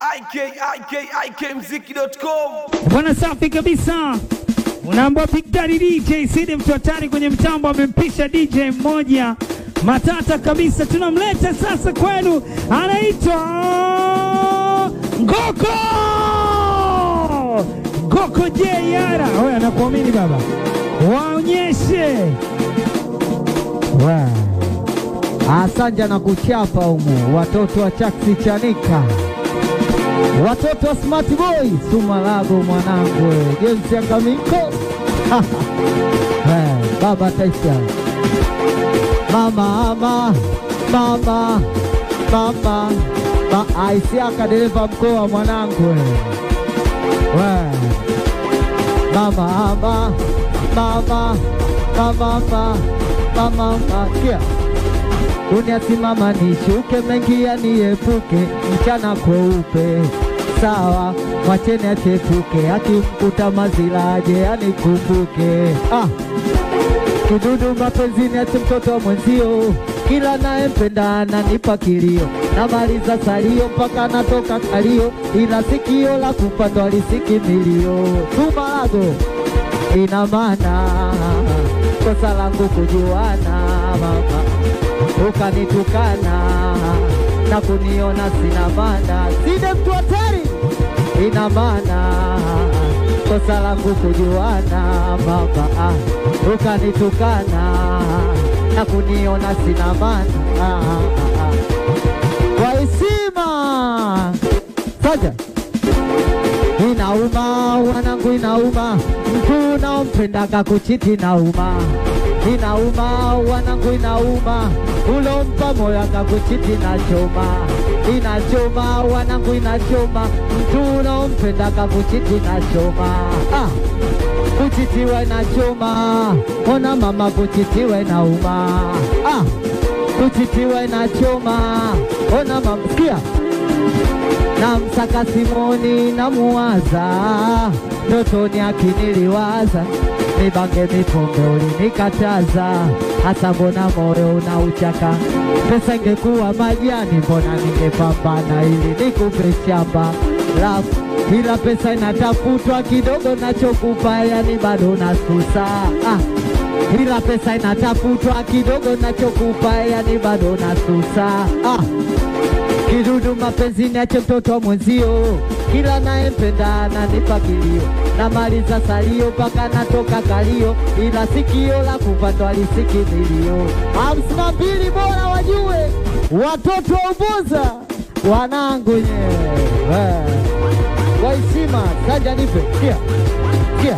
ikikmziki.com Bwana safi kabisa, unaambua Big Daddy DJ Sidi mtu hatari kwenye mtambo, amempisha DJ mmoja matata kabisa. Tunamleta sasa kwenu, anaitwa Ngoko Ngoko J Yara. Wewe anakuamini baba, waonyeshe Wa. Asanja na kuchapa humu, watoto wa Chaksi Chanika, watoto wa Smart Boy Sumalago, mwanangu James Yangamiko Eh, baba Taisha, mama ama mama mama ma Aisiaka dereva mkoa mwanangu we mama ama mama mama mama mama kia uniasimama nishuke mengi yaniepuke mchana kweupe sawa mwacheni achepuke akimkuta mazila aje anikumbuke ah. kidudu mapenzini ati mtoto wa mwenzio kila nayempenda ananipa kilio namaliza salio mpaka natoka kalio ila sikio la kupandwa lisiki milio tumalago ina maana kosa langu kujuana mama ukanitukana na kuniona sina maana, side mtu hatari, ina maana kosa langu kujuana mama, ah, ukanitukana na kuniona sina maana ah, ah, ah. kwa heshima saja inauma wanangu, inauma mtu unaompendaga kuchiti nauma, inauma wanangu, inauma ulompa moyo akakuchiti na choma, inachoma wanangu, inachoma mtu unaompendaga kuchiti na choma ah. Kuchitiwa inachoma, ona mama, kuchitiwa inauma ah. Kuchitiwa inachoma, ona mama, sikia na msaka Simoni namuwaza, ndotoni akiniliwaza, nibange mipombe ulinikataza, hasa mbona moyo unauchaka? Pesa ingekuwa majani, mbona ningepambana ili nikupe shamba lafu ila pesa inatafutwa kidogo, nachokupa yani bado nasusa ah. Ila pesa inatafutwa kidogo, nachokupa yani bado nasusa ah. Kidudu mapenzini ache mtoto wa mwenzio, kila nayempenda ananipa kilio, namaliza salio mpaka natoka kalio, ila sikio la kupandwa lisiki milio. hamsini na mbili bora wajue watoto wa Ubuza wanangu nyewe kwa heshima sanja nipe kia kia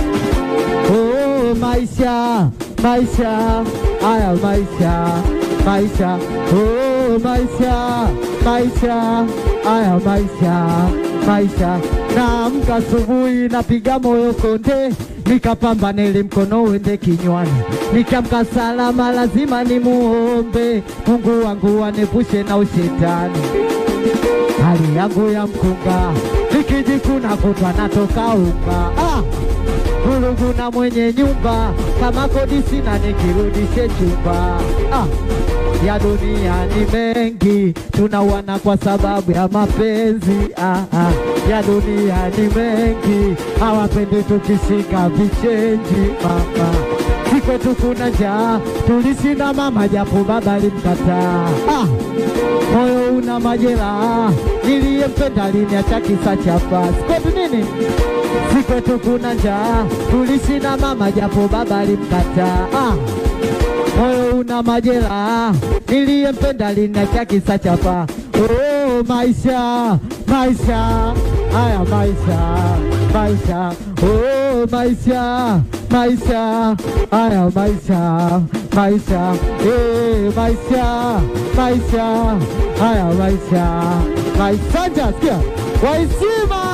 Oh, maisha maisha haya maisha maisha oh, maisha maisha haya maisha maisha naamka asubuhi napiga moyo konde nikapambana ili mkono uende kinywani nikiamka salama lazima nimuombe Mungu wangu anepushe na ushetani hali yangu ya mkunga nikijikuna kutwa natoka unga ah! Vurugu na mwenye nyumba kama kodi sina nikirudishe chumba ah! ya dunia ni mengi tunauana kwa sababu ya mapenzi ah, ah. ya dunia ni mengi hawapendi tukishika vichenji mama si kwetu kuna njaa tulishinda mama japo baba alimkataa ah! moyo una majeraha niliyempenda liniacha kisa cha pasi kwetu nini si kwetu kuna njaa tulishinda mama japo baba alimkataa ah! moyo una majeraha niliyempenda liniacha kisa cha paa oh, maisha maisha haya maisha maisha oh, maisha maisha haya maisha maisha eh, maisha maisha haya maisha maisha sikia waisima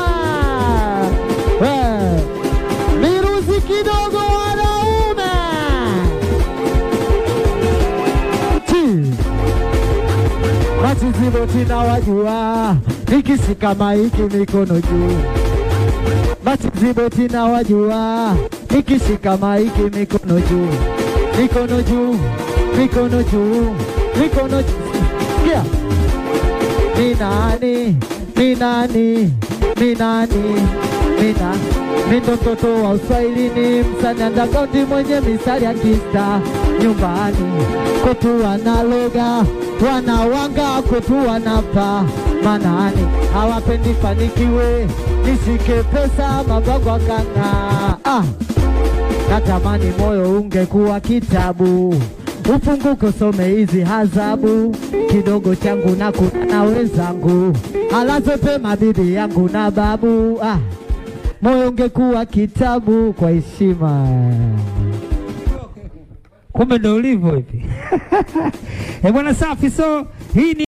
eh, miruzi kidogo wanaume Chi. Machizibo tina wajua nikishika maiki mikono juu Machizibo tina wajua nikishika maiki mikono juu mikono juu mikono juu mikono juu Sikia. ni nani minani minani mina mindo mtoto wa uswahilini msani andakaundi mwenye misali ya kista nyumbani kwetu wanaloga wanawanga kwetu wanapa manani hawapendi fanikiwe nishike pesa mabwagwa kanga ah. Natamani moyo ungekuwa kitabu, ufunguke usome hizi hazabu, kidogo changu na kuna na wenzangu, alaze pema bibi yangu na babu. Ah, moyo ungekuwa kitabu kwa heshima. Kumbe ndo ulivyo hivi. Eh bwana, safi. So hii ni